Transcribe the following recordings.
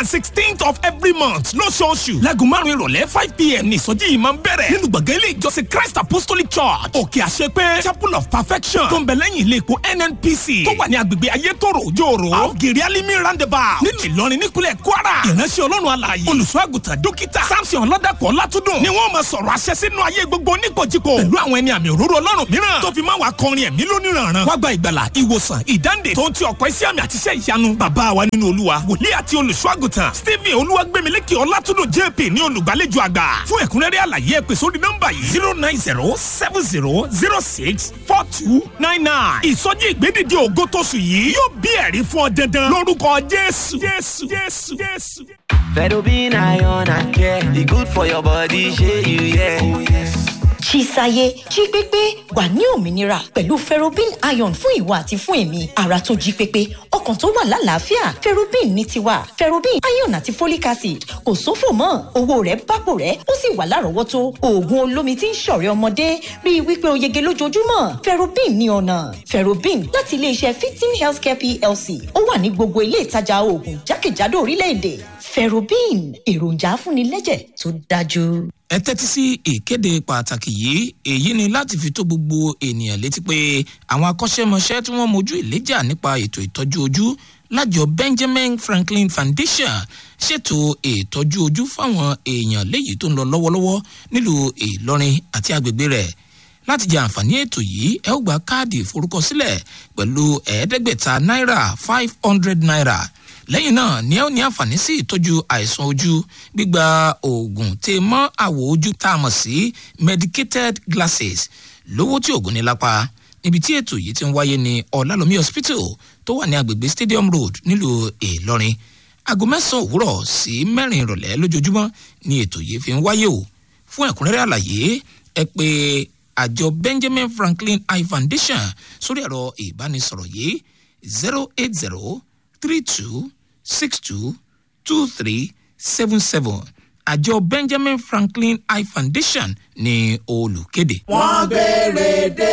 and sixteenth of every month lóṣooṣù láago márùn ìrọ̀lẹ́ five pm ní ìsọjí yìí máa ń bẹ̀rẹ̀ nínú gbọ̀ngàn ilé ìjọsìn christ apostolic church òkè àṣepé chapel of perfection tó ń bẹ lẹ́yìn ilé epo nnpc tó wà ní agbègbè ayétòrò òjòòrò àwògèrè alimi roundabout nínú ìlọrin nípínlẹ̀ kwara ìránṣẹ́ ọlọ́run alààyè olùṣọ́ àgùntàn dókítà samson ọlọ́dàpọ̀ látúndùn ni wọ́n máa sọ̀rọ̀ àṣẹ sínú ayé gbogbo oníkojúko pẹ̀lú àwọn ẹni àmì òróró ọlọ́run mìíràn tó fi máa wà kọrin ẹ̀mí lóníranran wá gba ìgbàlà ìwòsàn ìdáǹdè tó ń ti ọ̀pọ̀ iṣẹ́ àmì àtiṣẹ́ ìyanu bàbá wa nínú olúwa wòlíì àti olùṣọ́ àgùntàn stephen olúwagbèmílékè ọlátúndùn jp ní olùgbàlejò àgbà fún ẹ̀kúnrẹ́rẹ́ àlàyé ẹ pè sórí nọ́mbà yìí zero nine zero seven zero zero six four two nine nine ìsọjí ìgbédìde ògo tóṣù yìí yóò bí ẹ̀rí fún ọ dandan lórúkọ jésù jésù jésù jésù. Fedobin iron and care, e good for your body, shey you yeah. Oh, yes. Chisaye jí pépé wà ní òmìnira pẹ̀lú ferrobin iron fún ìwọ àti fún èmi ara tó jí pépé ọkàn tó wà lálàáfíà ferrobin ní tiwa ferrobin iron àti folic acid kò sófò mọ́ owó rẹ̀ bápò rẹ̀ ó sì wà lárọ̀ọ́wọ́tó oògùn olómi tí ń ṣọ̀rẹ́ ọmọdé rí i wípé o yege lójoojúmọ́ ferrobin ní ọ̀nà ferrobin láti iléeṣẹ́ fifteen healthcare plc ó wà ní gbogbo ilé ìtajà oògùn jákèjádò orílẹ̀-èdè ferrobin èròjà afúnilẹ́jẹ̀ tó dájú ẹ tẹ́tí sí ìkéde pàtàkì yìí èyí ni láti fi tó gbogbo ènìyàn létí pé àwọn akọ́ṣẹ́mọṣẹ́ tí wọ́n mojú ìléjà nípa ètò ìtọ́jú ojú lájọ benjamin franklin foundation ṣètò ìtọ́jú ojú fáwọn èèyàn léyìí tó ń lọ lọ́wọ́lọ́wọ́ nílùú ìlọrin àti agbègbè rẹ̀ láti jẹ àǹfààní ètò yìí ẹ ó gba káàdì ìforúkọsílẹ̀ pẹ̀lú ẹ̀ẹ́dẹ́gbẹ̀ta náírà five hundred naira lẹ́yìn náà ni ẹ ó ní àǹfààní sí ìtọ́jú àìsàn ojú gbígba oògùn tè mọ́ àwọ̀ ojú tá a mọ̀ sí medicated glasses lówó tí oògùn ní lápá níbi tí ètò yìí ti ń wáyé ní ọ̀làlómi hospital tó wà ní agbègbè stadium road nílùú ìlọrin aago mẹ́sàn-án òwúrọ̀ sí mẹ́rin ìrọ̀lẹ́ lójoojúmọ́ ni ètò yìí fi ń wáyé o fún ẹ̀kúnrẹ́rẹ́ àlàyé ẹ pé àjọ benjamin franklin eye foundation sórí ẹ̀rọ ìbánisọ̀rọ̀ yìí zero eight zero three two six two two three seven seven àjọ benjamin franklin eye foundation ní olùkéde. wọ́n béèrè dé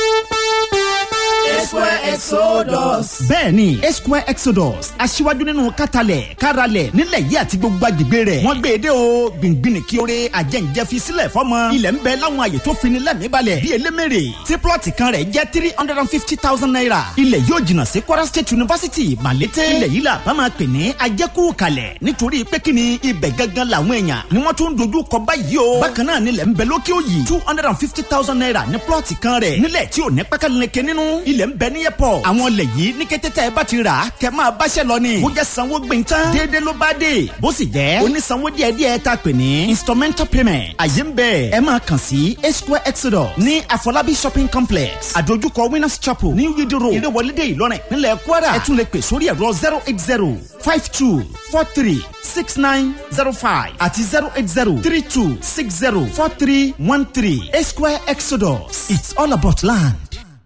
square exodus. bẹ́ẹ̀ni square exodus aṣíwájú nínú kátàlẹ̀ káralẹ̀ nílẹ̀ yìí àti gbogbo agbègbè rẹ̀ wọ́n gbé e dé o gbìngbìn kí oore àjẹǹjẹ fi sílẹ̀ fọ́mọ ilẹ̀ ń bẹ láwọn àyè tó fini lẹ́mìí balẹ̀ bí elémèrè tí plọ̀tì kan rẹ̀ jẹ́ three hundred and fifty thousand naira ilẹ̀ yóò jìnnà sí kwara state university malete ilẹ̀ yìí la bá máa pè ní ajẹ́kù kalẹ̀ nítorí pé kí ni ibẹ̀ gangan làwọn èèyàn ni wọ́n tún dojú kọ báyìí o bákan náà nílẹ̀ ń bẹ lókè òyì two hundred and fifty thousand naira ní plọ̀tì kan rẹ̀ nílẹ̀ tí ò ní pákáleke nínú ilẹ̀ ń bẹ ní airport àwọn ilẹ̀ yìí ní kété tẹ́ ẹ bá ti rà á kẹ́ máa báṣẹ́ lọ ni bó jẹ́ sanwó gbìn tán déédéé ló bá dé bó sì jẹ́ onísanwó díẹ̀ díẹ̀ tá a pè ní instrumental payment àyè ń bẹ̀ ẹ máa kàn sí a square exodus ní àfọlábí shopping complex àdójúkọ winners chapel ní yídí road ìrẹ̀wọlédè ìlọrin nílẹ̀ kwara ẹ tún lè pè sórí ẹ̀rọ zero eight zero five two four three six nine zero five àti zero eight zero three two six zero four three one three a square exodus it's all about land.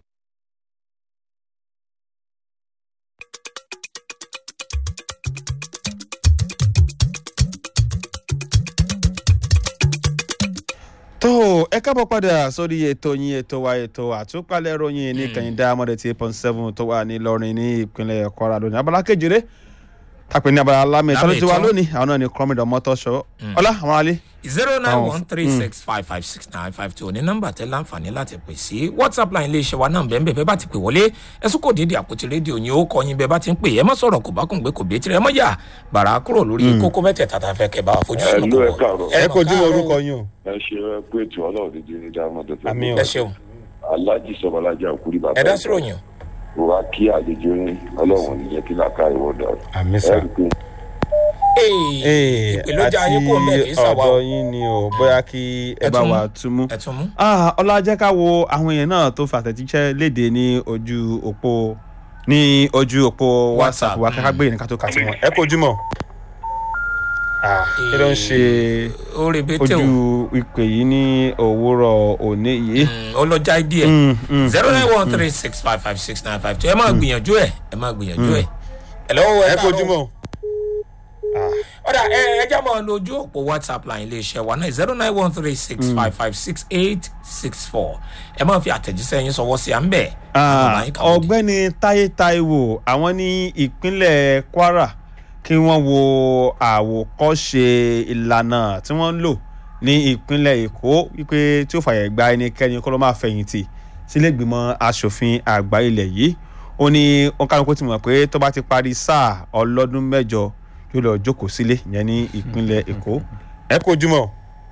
tó ẹ kábọ̀ padà sórí ètò yín ètò wa ètò àtúpalẹ̀ ròyìn ní kẹ̀hìndé amọ̀dé tí eight point seven tó wà ní lọ́rin ní ìpínlẹ̀ kwara lónìí abala kejìlé tàpé ní abala lámì ìtọ́jú tí wà lónìí àwọn náà ní kọ́mídọ̀ mọ́tò ṣọ́ ọlá àwọn alẹ́. zero nine one three six five five six nine five two ní nọ́mbà tẹ láǹfààní láti pè sí whatsapp line iléeṣẹ́ wa náà bẹ́ẹ̀ bẹ́ẹ̀ bá ti pè wọlé ẹ̀sùn kò dídì àpótí rédíò yín ó kọ́ yín bẹ́ẹ̀ bá ti ń pè ẹ má sọ̀rọ̀ kò bá kùn gbé kò bí tirẹ̀ mọ́ yà bàrà kúrò lórí kókó mẹ́tẹ̀ẹ̀ta tá a fẹ́ kẹ́ bá wa fojú ẹ sùn ló ẹ káàárọ̀ ẹ kojú orúkọ yín o. ẹ ṣe ẹ pé ètò ọlọ́run dídí ní dáhùn tó fẹ́. Àmì o. ẹ ṣeun alájí sọmọlájà òkúri bàbá ẹ dá sí ròyìn o. wa kí àlejò yín ọlọ́run nìyẹn kí làákà ìwọ dàrú. àmì ẹ sà. rí i pé ee ìpèlójà ayé kò mẹ́ kì í sàwá o ọ̀dọ̀ yín ni o bóyá kí ẹ Ẹ bá tún mú. wa túmú. ẹ tún mú. Ah, ọlá jẹ́ ká wo àwọn èèyàn náà tó fàtẹ̀jíṣẹ́ léde ní ojú òpó ní ojú òpó whatsapp wa káká gbé ìrìnká tó kà sí wọn. ẹ kojú mọ́. Ah, kí ló ń ṣe ó rebete o ojú ìpè yìí ní òwúrọ̀ òní yìí. Mm, ó lọ já díẹ̀ Mm, mm, zero nine one three six five five six nine five two ẹ máa gbìyànjú ẹ ẹ máa gbìyànjú ẹ. ẹ lọ́wọ́ ẹ kojú mọ́. ọ̀dà ẹ ẹ já máa lo ojú òpó whatsapp line iléeṣẹ́ wa náà zero nine one three six five five six eight six four ẹ máa fi àtẹ̀jíṣẹ́ yín sọwọ́ sí à ń bẹ̀. Ah, ọ̀gbẹ́ni táyé táíwò àwọn ní ìpínlẹ̀ kwara kí wọ́n wo àwòkọ́ṣe ìlànà tí wọ́n ń lò ní ìpínlẹ̀ èkó wípé tí ó fàyè gba ẹnikẹ́ni kó ló máa fẹ̀yìntì sílé ìgbìmọ̀ asòfin àgbà ilẹ̀ yìí ó ní òǹkàlùkù ti mọ̀ pé tó bá ti parí sáà ọlọ́dún mẹ́jọ yóò lọ jókòó sílé ìyẹn ní ìpínlẹ̀ èkó ẹ kó ojúmọ́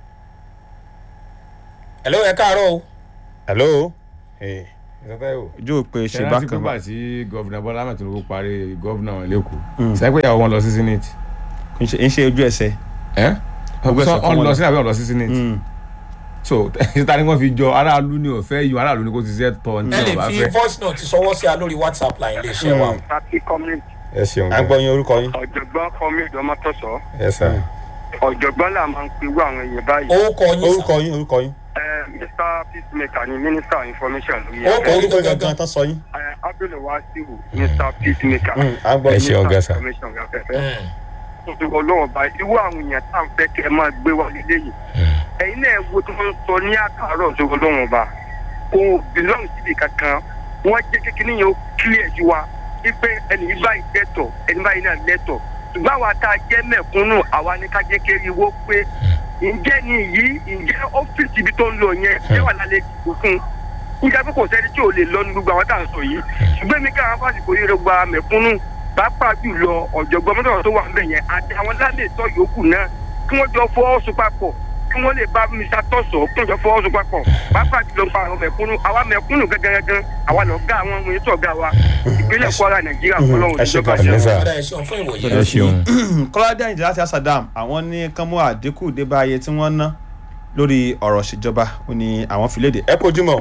hello ẹ káàárọ̀ o. hello ìsọtẹ́ o ojú òpè ṣe ṣe bá bákan kan bá bá tí gọ́vìnà bọ́lá ahmed tinubu parí gọ́vìnà lẹ́kọ̀ọ́ sẹ́pẹ́ ìyàwó wọn lọ sí senate ń ṣe ń ṣe ojú ẹsẹ̀ ẹ́ Ọgbẹ́ sọ sọ fún ọ́n wọn lọ lọ. sí àbí ọ́n lọ sí senate Mm. so títa ni wọ́n fi jọ aráàlú ni ò fẹ́ yọ aráàlú ni kò ti ṣe tọ́ ní ẹ lè ọ̀bá fi fẹ́. voice note sọwọ́ sí a lórí whatsapp line iléeṣẹ́ wa. Party community ẹ ṣeun à ń gbọ́ yín orúkọ yín. ọ̀jọ̀gbọ́n community ọmọtọ́sọ ẹ sà ọ̀jọ̀gbọ́n là máa ń pe irú àwọn èèyàn báyìí. orúkọ yín sà. orúkọ yín orúkọ yín. Ẹ, Mr peacemaker ni minister information lórí Ó ẹ̀. kọ orúkọ orúkọ gangan gangan. tán sọ yín. Ẹ, Abdul Wasiu Mr peacemaker. à ń gbọ́ Ẹ yín. ṣe ọ̀gá sà. information afẹ́fẹ́. Mm. Nítorí ọlọ́run bá irú àwọn èèyàn tá à ń fẹ́ kẹ́ ẹ máa gbé wá nílé yìí. Ẹ̀yin náà wo tí wọ́n ń sọ ní àkàrọ̀ tó ọlọ́run ọba. Kò belong síbi kankan. Wọ́n jẹ́ kékeré yẹn ó clear sí wa. Wípé ẹni yìí báyìí lẹ́tọ̀ ẹni báyìí náà lẹ́tọ̀. Ṣùgbọ́n àwa tá a jẹ́ mẹ̀kúnnù àwa ní ká jẹ́ kéré wó pé ǹjẹ́ ni yìí ǹjẹ́ ọ́fíìsì ibi tó ń lọ yẹn ṣé wà lálẹ́ ìdìbò fún un nígbà pé kò sẹ́ni tí ò lè lọ ní gbogbo àwọn tá à ń sọ yìí ṣùgbọ́n mi káwọn fásitì yìí rẹ̀ gba mẹ̀kúnnù pàápàá jùlọ ọ̀jọ̀gbọ́n mọ́tò tó wà ń bẹ̀ yẹn àti àwọn lálẹ́tọ̀ yòókù náà kí wọ́n jọ fọwọ́sọ papọ̀ kí wọ́n lè bá mr tọ̀sọ̀ kí wọ́n jọ fọwọ́sọ papọ̀ pàápàá jùlọ pa àwọn mẹ̀kúnnù àwa mẹ̀kúnnù gẹ́gẹ́gẹ́ àwa lọ gá àwọn ọmọ yẹn tó ga wa ìpínlẹ̀ kwara nàìjíríà fọlọ́run ẹ ṣe ìjọba pàṣẹ. Ẹ sà. ọ̀dà ẹ ṣeun fún ìwòye. ẹ ṣeun kọ́ládé àyìndé láti asadam àwọn ní kán mú àdínkù dé bá iye tí wọ́n ná lórí ọ̀rọ̀ ìṣèjọba ó ní àwọn fi léde ẹ kó ojúmọ́.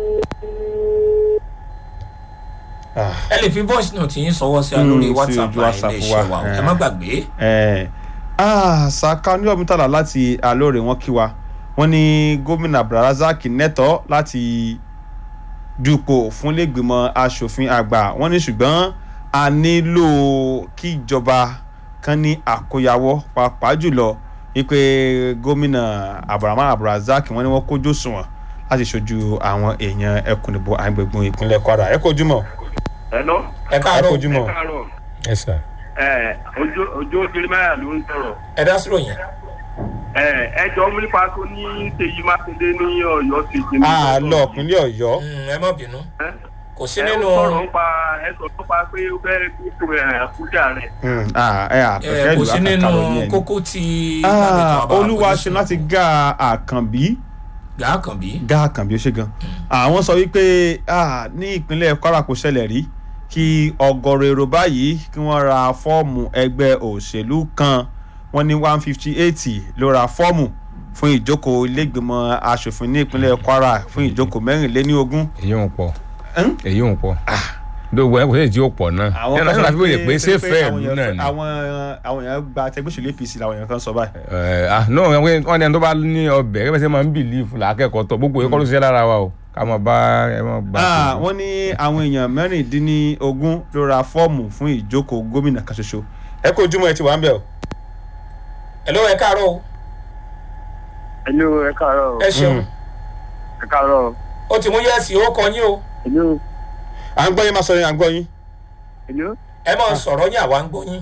Ah, ẹ lè fi voice note yín sọwọ́ sí a Mm, lórí sí whatsapp ojú line WhatsApp iléeṣẹ́ wa. wa o. ẹ Eh. má gbàgbé. eh, ah, saka ní ọ̀mítàlá láti alóore wọn kí wa wọ́n ní gómìnà abdulrasaq nẹ́tọ́ láti dupò fún lẹ́gbìmọ̀ asòfin àgbà wọ́n ní ṣùgbọ́n a nílò kí ìjọba kan ní àkóyawọ́ pàápàá jùlọ wípé gómìnà abrahamu abdulrasaq wọ́n ní wọ́n kójú òṣùwọ̀n láti ṣojú àwọn èèyàn ẹkùn ìbò àgbègbè ìpínlẹ̀ kwara ẹ kó ojúmọ́ Hello? ẹ ẹ kó káàárọ̀ ojúmọ́. káàárọ̀ ẹ sà ẹ ojú ojú òṣèlú mẹ́rin ló ń sọ̀rọ̀. ẹ dá sí ròyìn. ẹ jọ mílípa tó ní ṣèyí mákindé ní ọ̀yọ́ ti jẹ. a lọ ìpínlẹ̀ ọ̀yọ́ Mm, ẹ má bínú. kò sí ẹ nínú ó sọ̀rọ̀ nípa ẹ sọ nípa pé ó fẹ́ kó ẹ kújà rẹ̀. Mm, ah, ẹ ẹ àfẹ́fẹ́ kò ìlú sí nínú àkàkàrọ̀ ní ẹni. kókó tí. Ah, olúwa ṣe láti gá àkànbí gàá kàn bí. gá àkànbí ó ṣe gan àwọn sọ wípé ah, ní ìpínlẹ̀ kwara kò ṣẹlẹ̀ rí kí ọgọ́rọ̀ èrò báyìí kí wọ́n ra fọ́ọ̀mù ẹgbẹ́ òṣèlú kan wọ́n ní one fifty eighty ló ra fọ́ọ̀mù fún ìjókòó ilégbèmọ̀ asòfin ní ìpínlẹ̀ kwara fún ìjókòó mẹ́rìnléní ogún. èyí ń pọ̀ Ń? èyí ń pọ̀ dóògbò ẹ kò sí èyí tí ó pọ̀ náà ẹ lọ́sọ̀rọ̀ àfi wòye pé ṣé fẹ́ẹ̀ lù náà ni. àwọn àwọn èèyàn gba tẹgbẹ́sọ̀lù apc làwọn èèyàn kan sọ báyìí. ẹ ah no wọn ní ẹni tó bá ní ọbẹ̀ kẹ́fẹ́ sẹ́ máa ń bìlífù làákẹ́kọ̀ọ́ tọ̀ gbogbo yẹn kọ́ ló ṣiṣẹ́ lára wa o ká máa bá ẹ máa bá. Ah, wọ́n ní àwọn èèyàn mẹ́rìndínlógún ló ra fọ́ọ̀mù fún ìjókòó gómìnà kan ṣoṣo. ẹ kó ojúmọ́ ẹ ti wà ń bẹ̀ o. ẹ ló ẹ káàárọ̀ o. ẹlú ẹ káàárọ̀ ẹ ṣeun. ẹ káàárọ̀ ó ti mú yẹ́sì ó kọ yín o. ẹlú à ń gbọ́ yín máa sọ yín à ń gbọ́ yín. ẹlú ẹ máa sọ̀rọ̀ yín àwa ń gbọ́ yín.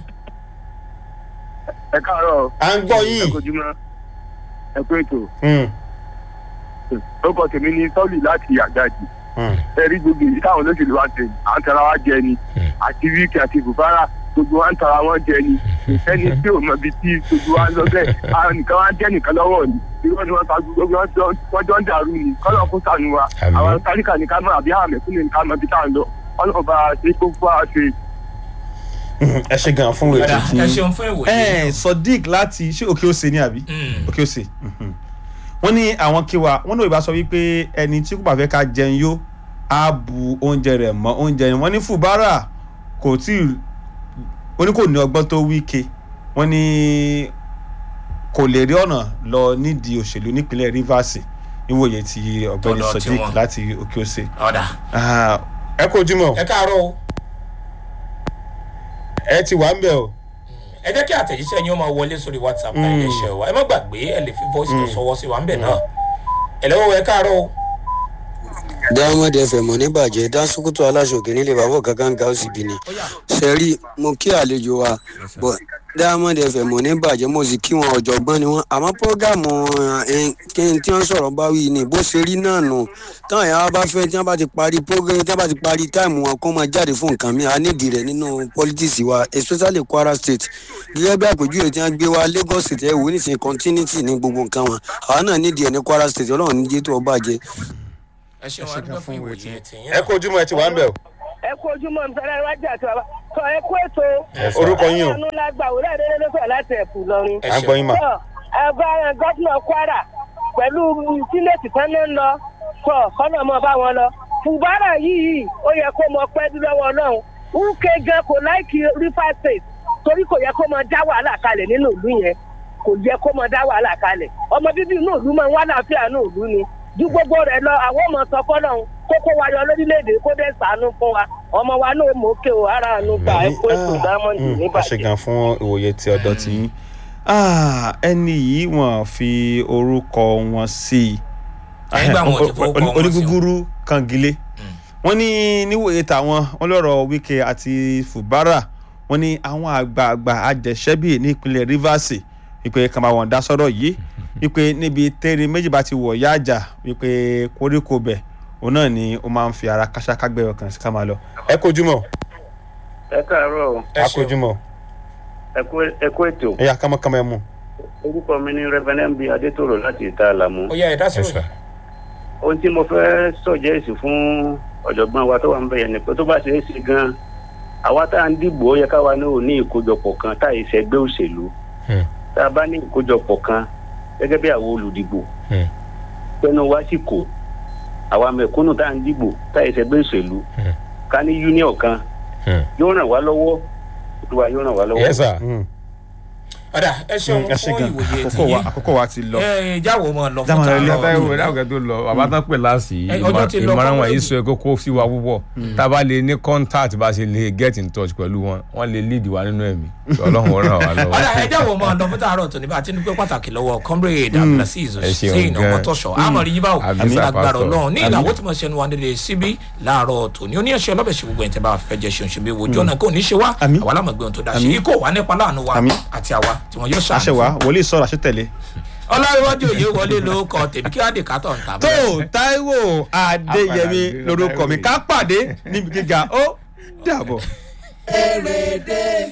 ẹ káàárọ̀ à ń gbọ́ yín. ẹ kojúmọ́ ẹ kú ètò Mm, orúkọ tèmi ní sọ́ọ̀lì láti àjájì mm. ẹ rí gbogbo èyí táwọn olóṣèlú wa ṣe à ń tara wa jẹ ni àti wíkì àti bùbárà gbogbo wa ń tara wọn jẹ ni ẹni tí ò mọ ibi tí gbogbo wa ń lọ bẹ́ẹ̀ àwọn nìkan wa jẹ́ nìkan lọ́wọ́ ni bí wọ́n ti wọ́n ta gbogbo wọn jọ wọ́n jọ ń dàrú ni kọ́lọ́ kó sànù wa Àmín. àwọn táríkà ní ká mọ̀ àbí àwọn mẹ̀kúnnù ní ká mọ̀ bí tá à ń lọ kọ́lọ́ bá a ṣe kó fún wa ṣe Mm, ẹ ṣe gan fún Ọ̀dà, ètò tí. ẹ ṣeun fún ìwòye. ẹ sodiq láti ṣé òkè òsè ni àbí. Mm. òkè òsè. mhm. wọ́n ní àwọn kí wa wọ́n ní òyìnbá sọ wípé ẹni tí kò bá fẹ́ ká jẹun yó á bu oúnjẹ rẹ̀ mọ́ oúnjẹ rẹ̀ wọ́n ní fùbárà kò tí ì ó ní kò ní ọgbọ́n tó wíke wọ́n ní kò lè rí ọ̀nà lọ nídìí òṣèlú nípínlẹ̀ rivers níwòye ti ọ̀gbẹ́ni Tọ̀dọ̀ sodiq tiwọn. láti òkè òsè. ọ̀dà Ah, ẹ kó ojúmọ́ ẹ káàárọ̀ o. ẹ ti wà ń bẹ̀ o. ẹ jẹ́ kí àtẹ̀jíṣẹ́ yín ó máa wọlé sórí whatsapp náà Mm. iléeṣẹ́ wa ẹ má gbàgbé ẹ lè fi voice note sọwọ́ sí wa ń bẹ̀ náà. ẹ lọ́wọ́ ẹ káàárọ̀ o. diamond fm oníbàjẹ́ dánṣukutu aláṣọkè nílé bàbá kankan ga ó sì bí ni sẹ́rí mo kí àlejò wa bọ̀ diamond fm ò ní bàjẹ́ mo sì kí wọn ọ̀jọ̀gbọ́n ni wọ́n àmọ́ prógámù kí n tí wọ́n sọ̀rọ̀ bá wí ni bó ṣe rí náà nù táwọn èèyàn bá fẹ́ tí wọ́n bá ti parí prógámù tí wọ́n bá ti parí táìmù wọn kó máa jáde fún nǹkan mi a nídìí rẹ̀ nínú politics wa especially kwara state gẹ́gẹ́ bí àpèjúwe tí wọ́n gbé wa lagos state ẹ̀ wò nísìnyí continuity ní gbogbo nǹkan wọn àwa náà nídìí ẹ̀ ní kwara state ọlọ́run ní jẹ́ tó ọ bàjẹ́. ẹ ṣeun adúgbò fún ìwòye tìyẹn. ẹ kó ojúmọ́ ẹ ti wà ń bẹ̀ o. ẹ kú ojúmọ́ nítorí iwájú àti bàbá sọ ẹ kú ètò. orúkọ yín o. ọ̀nù la gbà wúlò àdéhùn ló sọ̀rọ̀ láti ẹ̀fù lọ́rin. à ń gbọ́ yín mà. sọ ẹgbẹ́ gọ́fúnà kwara pẹ̀lú sínéètì tán ló ń lọ sọ kọ́nà mọ́ bá wọn lọ. fùbárà yìí ó yẹ kó mọ pẹ́ dúrọ́wọ́ náà wúkẹ́ gan kò láìkí river state torí kò yẹ kó mọ dá wàhálà kalẹ̀ nínú ìlú yẹn kò yẹ kó mọ dá wàhálà kalẹ̀ ọmọ bíbí inú ìlú máa ń wá láàfíà inú ìlú ni ju gbogbo rẹ lọ àwọn ọmọ sọ fọlọ kókó wa yọ lórílẹèdè kó dé sànú fún wa ọmọ wa náà mọ òkè o ara àánú gbà ẹ kó ètò diamond ẹ ṣe níbàjẹ́. gan fún ìwòye tí ọ̀dọ̀ ti yín ẹni yìí wọ́n fi orúkọ wọn sí i Nígbà wọn ò ti fowó kọ wọn sí o. onígúgúrú kangilé wọ́n ní níwòye tàwọn wọ́n lọ́rọ̀ wike àti fubara wọ́n ní àwọn àgbààgbà àjẹsẹ́bì ní ìpínlẹ̀ rivers wípé kàn bá wọn dá sọ́rọ̀ yìí wípé níbi tẹ́rì méjì bá ti wọ̀ yá àjà wípé koríko bẹ̀ òun náà ni ó máa ń fi ara kásákágbẹ́ ọkàn sí ká máa lọ. ẹ kojúmọ́ ẹ káàárọ̀ o. a kojúmọ́ ẹ kú- ẹ kú ètò. ẹ yà kámọ́kámọ́ ẹ mú. orúkọ mi ni reverend bí adétòrò láti ìta àlàmú. ó yẹ ẹ̀dá sí òyìn. ohun tí mo fẹ́ sọ̀jẹ́sì fún ọ̀jọ̀gbọ́n wa tó wà ń bẹ̀yẹ̀ ni pé tó bá ṣe é ṣe gan-an àwa tá à ń dìbò ó yẹ káwa náà ò ní ìkójọpọ̀ kan tá à ìṣẹ́gbẹ́ òṣèlú tá a bá ní ìkójọpọ̀ kan gẹ́gẹ́ bí àwọn olùdìbò pẹnu wá sì kò àwa mẹ̀kúnnù tá à ń dìbò tá à ìṣẹ́gbẹ́ òṣèlú ká ní union kan yóò ràn wá lọ́wọ́ olúwa yóò ràn wá lọ́wọ́. Yes, sir. ọ̀dà ẹ ṣeun ẹ ṣe fún gan ìwòye àkókò wa tìyẹn. àkókò wa ti lọ. ẹ jáwọ́ mọ́ lọ fún Jáwọ́ lọ ilé ìyá táyọ̀ tààrọ̀. ìwé dáhùn tó lọ bàbá tán pè láàsì Ẹ, ọjọ́ ti lọ ìmọ̀ràn fún wọn yìí wẹ́ẹ̀bù. sọ ẹ kókó sí wa púpọ̀ tá a bá lè ní contact bá a ṣe lè get in touch pẹ̀lú wọn wọ́n lè lead wa nínú ẹ̀mí ọlọ́run ó ràn wá lọ́wọ́. ọ̀dà ẹ jáwọ́ mọ́ lọ fún tààrọ̀ tó ní bá a ti ní pé pàtàkì lọ́wọ́ comrade abdulaziz Ẹ ṣeun hussein gan. ọmọtọ́ṣọ àmọ̀rí yín báwo Àmín, sir, agbára pastor. ọlọ́run ní Àmín. ìlàwó tí mo ṣe nu wa nílé síbí láàárọ̀ tòní oníyanṣẹ́ ọlọ́bẹ̀ ṣe gbogbo ẹ̀ tẹ́ bá fẹ́ jẹ́ ṣeun ṣe bí wojú ọ̀nà kò ní ṣe wá àwa lámọ̀gbé ohun tó dá ṣe Àmín. ikú wà nípa láàánú wa Àmín. àti àwa tí wọn yóò àṣẹ ṣàánú wa fún. wòlíì sọ̀rọ̀ àṣetẹ̀lé. ọlọ́run òye wọlé ló kọ tèmi kí wàá dé kátó ń ta tó taiwo adéyẹmí lorúkọ mi ká pàdé níbi gíga ó dàbọ̀. Èrèdè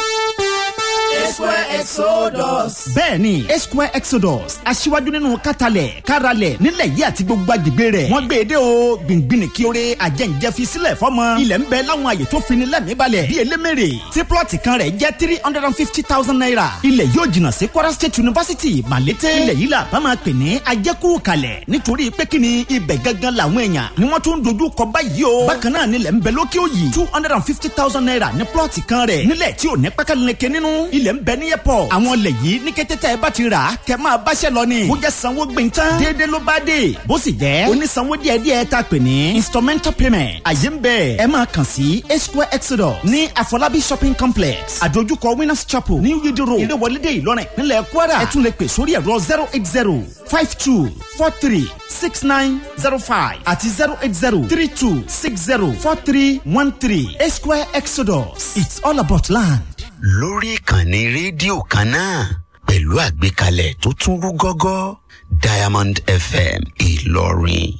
Esquare Exodus. bẹ́ẹ̀ni esquare exodus aṣíwájú nínú kátàlẹ̀ káralẹ̀ nílẹ̀ yìí àti gbogbo agbègbè rẹ̀ wọ́n gbé e dé o gbìngbìn kí oore àjẹǹjẹ fi sílẹ̀ fọ́mọ ilẹ̀ ń bẹ láwọn àyè tó fini lẹ́mìí balẹ̀ bí elémèrè tí plọ̀tì kan rẹ̀ jẹ́ three hundred and fifty thousand naira ilẹ̀ yóò jìnnà sí kwara state university malete ilẹ̀ yìí la bá máa pè ní ajẹ́kù kalẹ̀ nítorí pé kí ni ibẹ̀ gangan làwọn èèyàn ni wọ́n tún dojú kọ báyìí o bákan náà nílẹ̀ ń bẹ lókè òyì two hundred and fifty thousand naira ní plọ̀tì kan rẹ̀ nílẹ̀ tí ò ní pákáleke nínú ilẹ̀ ń bẹ ní airport àwọn ilẹ̀ yìí ní kété tẹ́ ẹ bá ti rà á kẹ́ máa báṣẹ́ lọ ni bó jẹ́ sanwó gbìn tán déédéé ló bá dé bó sì jẹ́ onísanwó díẹ̀díẹ̀ tá a pè ní instrumental payment àyè ń bẹ ẹ máa kàn sí a square exodus ní àfọlábí shopping complex àdójúkọ winners chapel ní yídí road ìrẹwọlédè ìlọrin nílẹ̀ kwara ẹ tún lè pè sórí ẹ̀rọ zero eight zero five two four three six nine zero five àti zero eight zero three two six zero four three one three a square exodus it's all about land. lórí ìkànnì rédíò kan náà pẹ̀lú àgbékalẹ̀ tó tún rú gọ́gọ́ diamond fm ìlọrin.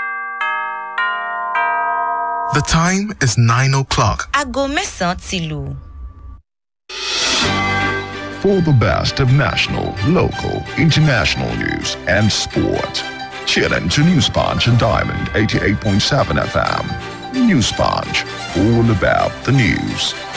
The time is 9 o'clock. aago mẹ́sàn-án ti lù. For the best of national, local, international news and sport. Tune in to News Punch and Diamond 88.7 FM. News Punch, all about the news.